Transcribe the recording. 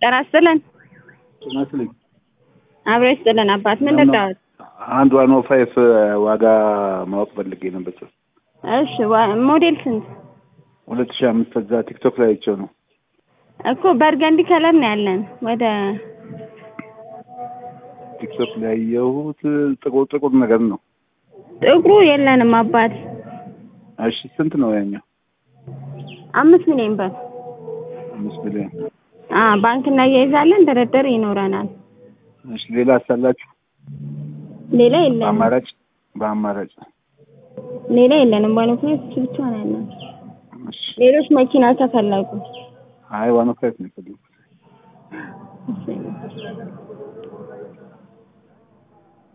ጤና ይስጥልን። ይመስልኝ አብሮ ይስጥልን አባት ምን ልርዳዎት? አንድ ዋን ኦ ፋይቭ ዋጋ ማወቅ ፈልጌ ነበር። እሺ ዋ- ሞዴል ስንት ሁለት ሺህ አምስት እዛ ቲክቶክ ላይ አይቼው ነው። እኮ በርገንዲ ከለር ነው ያለን። ወደ ቲክቶክ ላይ ያየሁት ጥቁር ጥቁር ነገር ነው። ጥቁሩ የለንም አባት። እሺ ስንት ነው ያኛው? አምስት ሚሊዮን ብር አምስት ሚሊዮን። አ ባንክ እናያይዛለን፣ ድርድር ይኖረናል። እሺ ሌላ አሳላችሁ? ሌላ የለንም። በአማራጭ በአማራጭ ሌላ የለንም። ዋን ኦፍ ፋይቭ እሱ ብቻ ነው ያለን። እሺ ሌሎች መኪና ከፈለጉ አይ ዋን ኦ ፋይቭ ነው የፈለኩት። እሺ